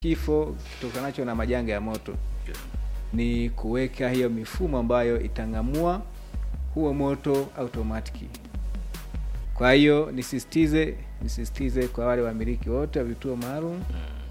kifo kitokanacho na majanga ya moto ni kuweka hiyo mifumo ambayo itang'amua huo moto automatiki. Kwa hiyo nisisitize nisisitize kwa wale wamiliki wote wa vituo maalum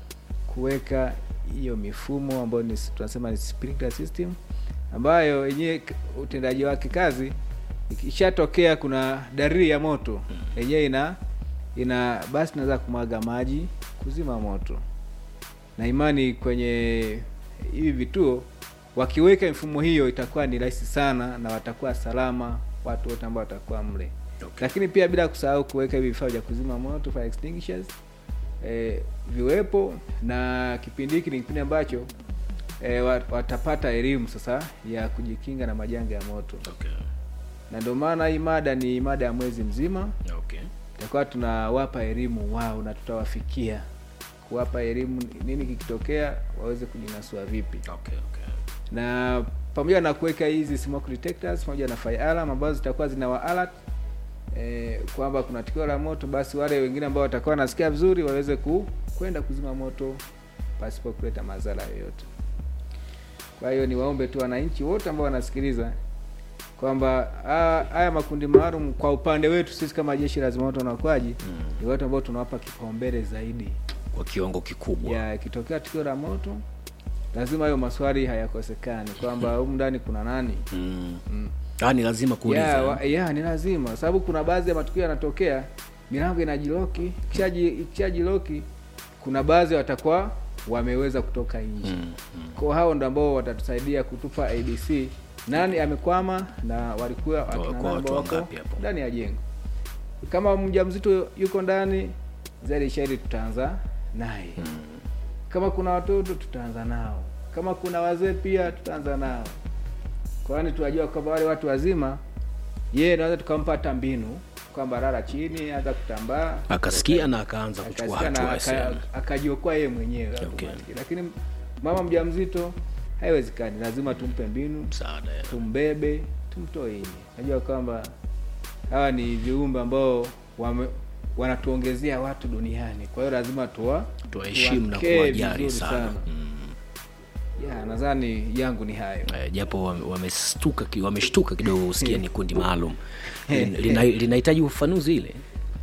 kuweka hiyo mifumo ambayo ni, tunasema ni sprinkler system ambayo yenyewe k- utendaji wake kazi ikishatokea kuna dalili ya moto yenyewe ina ina basi naweza kumwaga maji kuzima moto na imani kwenye hivi vituo wakiweka mifumo hiyo itakuwa ni rahisi sana na watakuwa salama watu wote ambao watakuwa mle Okay. lakini pia bila kusahau kuweka hivi vifaa vya kuzima moto fire extinguishers eh, viwepo na kipindi hiki ni kipindi ambacho eh, wa- watapata elimu sasa ya kujikinga na majanga ya moto Okay. na ndio maana hii mada ni mada ya mwezi mzima Okay. tutakuwa tunawapa elimu wao na tutawafikia kuwapa elimu nini kikitokea waweze kujinasua vipi Okay. Okay. na pamoja na kuweka hizi smoke detectors pamoja na fire alarm ambazo zitakuwa zina wa alert eh, kwamba kuna tukio la moto basi wale wengine ambao watakuwa wanasikia vizuri waweze ku, kwenda kuzima moto pasipo kuleta madhara yoyote kwa hiyo niwaombe tu wananchi wote ambao wanasikiliza kwamba ah, haya makundi maalum kwa upande wetu sisi kama jeshi la zimamoto na uokoaji ni watu ambao tunawapa kipaumbele zaidi Kwa kiwango kikubwa. ya ikitokea tukio la moto lazima hayo maswali hayakosekani kwamba humu ndani kuna nani Mm. mm. Ah, ni lazima kuuliza. ya, wa, ya ni lazima sababu kuna baadhi ya matukio yanatokea milango inajiloki ikishaji ikishajiloki kuna baadhi watakuwa wameweza kutoka nje Mm. Mm. kwa hao ndo ambao watatusaidia kutupa abc nani amekwama na walikuwa Kwa- wakina kwa nani watu ambao wako wangapi hapo? ndani ya jengo kama mjamzito yuko ndani zaidi shairi tutaanza naye kama kuna watoto tutaanza nao kama kuna wazee pia tutaanza nao kwani tunajua kwamba wale watu wazima yeye naweza tukampa hata mbinu kwamba lala chini hata kutambaa Akasikia na akaanza kuchukua akasikia na hatua. aka- sasa. akajiokoa yeye mwenyewe Okay. automatically. lakini mama mjamzito haiwezekani lazima tumpe mbinu Msaada. ya. tumbebe tumtoe nje najua kwamba hawa ni viumbe ambao wame, wanatuongezea watu duniani kwa hiyo lazima tuwa Tuwaheshimu na tuwakee kuwajali vizuri sana. Mm. ya nadhani yangu ni hayo Eh, japo wame- wamestuka ki- wameshtuka kidogo usikia ni kundi maalum Lin- lina- linahitaji ufafanuzi ile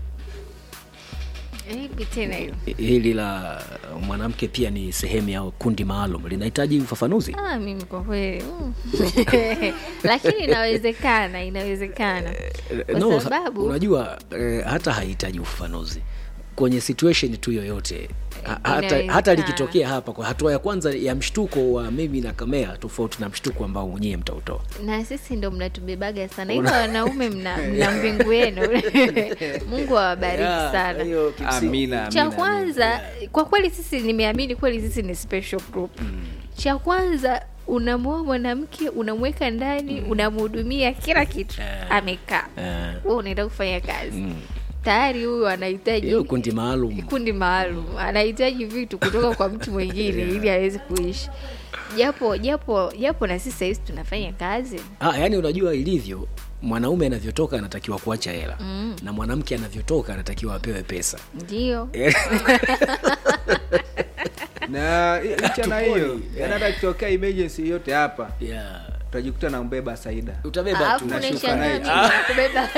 Ipi tena hiyo? hili la mwanamke pia ni sehemu ya kundi maalum linahitaji ufafanuzi Ah, mimi kwa kweli mm. lakini inawezekana, inawezekana kwa no, sababu unajua eh, hata hahitaji ufafanuzi kwenye situation tu yoyote Ha- hata, Inawezekana. hata likitokea hapa kwa hatua ya kwanza ya mshtuko wa mimi na kamea tofauti na mshtuko ambao mwenyewe mtautoa na sisi ndo mnatubebaga sana hivyo wanaume mna, mna mbingu yenu mungu awabariki Yeah, sana hiyo kimsingi. amina cha amina, kwanza kwa kweli sisi nimeamini kweli sisi ni special group cha kwanza unamwoa mwanamke unamweka ndani unamhudumia kila kitu Eh. amekaa Eh, we unaenda kufanya kazi mm. tayari huyu anahitaji hiyo kundi maalum kundi maalum anahitaji vitu kutoka kwa mtu mwingine ili aweze kuishi japo japo japo na sisi sahizi tunafanya kazi ah, yani unajua ilivyo mwanaume anavyotoka anatakiwa kuacha hela Mm. na mwanamke anavyotoka anatakiwa apewe pesa ndio na licha na hiyo yani hata kitokea emergency yote hapa yeah. tutajikuta na mbeba Saida utabeba alafu tu Nashuka naye unaishangaa mimi nakubeba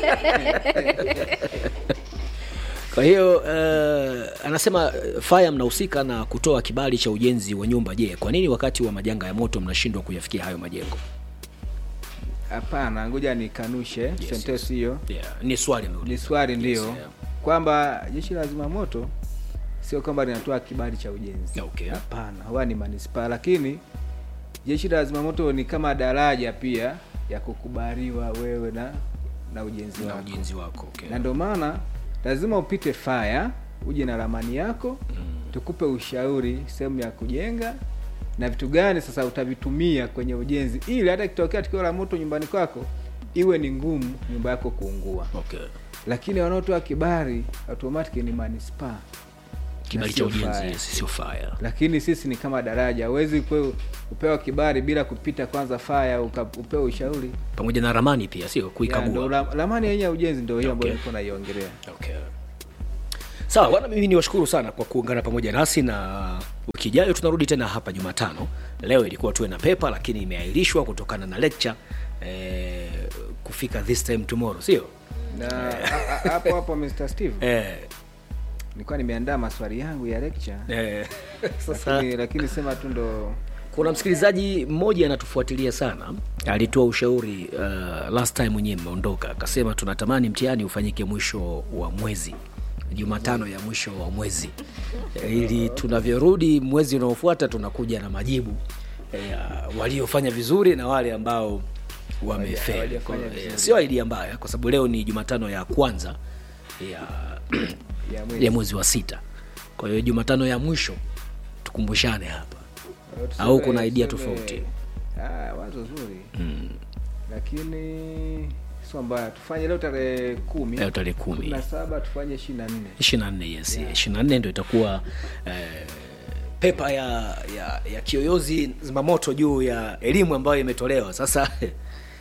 kwa hiyo uh, anasema uh, faya mnahusika na kutoa kibali cha ujenzi wa nyumba je kwa nini wakati wa majanga ya moto mnashindwa kuyafikia hayo majengo hapana ngoja nikanushe yes, sentensi hiyo yeah. ni swali ni ameuliza. swali ndio Yes, yeah. kwamba jeshi la zimamoto sio kwamba linatoa kibali cha ujenzi Okay. hapana huwa ni manispaa lakini jeshi la zimamoto ni kama daraja pia ya kukubaliwa wewe na na ujenzi na wako ujenzi wako okay. na ndio maana lazima upite faya uje na ramani yako tukupe ushauri sehemu ya kujenga na vitu gani sasa utavitumia kwenye ujenzi ili hata ikitokea tukio la moto nyumbani kwako iwe ni ngumu nyumba yako kuungua okay. lakini wanaotoa kibali automatic ni manispaa kibali Na cha sio ujenzi fire. yes, sio faya lakini sisi ni kama daraja huwezi kwe- kupewa kibali bila kupita kwanza faya uka- upewe ushauri pamoja na ramani pia sio Ya, ndo kuikagua ra- ramani yenye ya ujenzi ndio hiyo ambayo Okay. nilikuwa naiongelea okay. sawa bwana mimi ni washukuru sana kwa kuungana pamoja nasi na wiki ijayo tunarudi tena hapa jumatano leo ilikuwa tuwe na pepa lakini imeahirishwa kutokana na lecture eh, kufika this time tomorrow sio na a- a- hapo hapo Mr. Steve eh, nilikuwa nimeandaa maswali yangu ya lecture eh, sasa lakini, lakini sema tu ndo kuna msikilizaji mmoja anatufuatilia sana alitoa ushauri uh, last time mwenyewe mmeondoka akasema tunatamani mtihani ufanyike mwisho wa mwezi jumatano ya mwisho wa mwezi Eh, ili tunavyorudi mwezi unaofuata tunakuja na majibu eh, waliofanya vizuri na wale ambao wamefeli hawajafanya Kwa- vizuri. eh, sio idea mbaya kwa sababu leo ni jumatano ya kwanza ya ya mwezi ya mwezi wa sita kwa hiyo jumatano ya mwisho tukumbushane hapa Au tuseme- au kuna idea tuseme- tofauti? Ah, wazo zuri lakini sio mbaya tufanye leo tarehe kumi leo tarehe kumi na saba tufanye ishiri na nne ishiri na nne yes ishiri na nne ndo itakuwa eh, pepa ya, ya ya kiyoyozi zimamoto juu ya elimu ambayo imetolewa sasa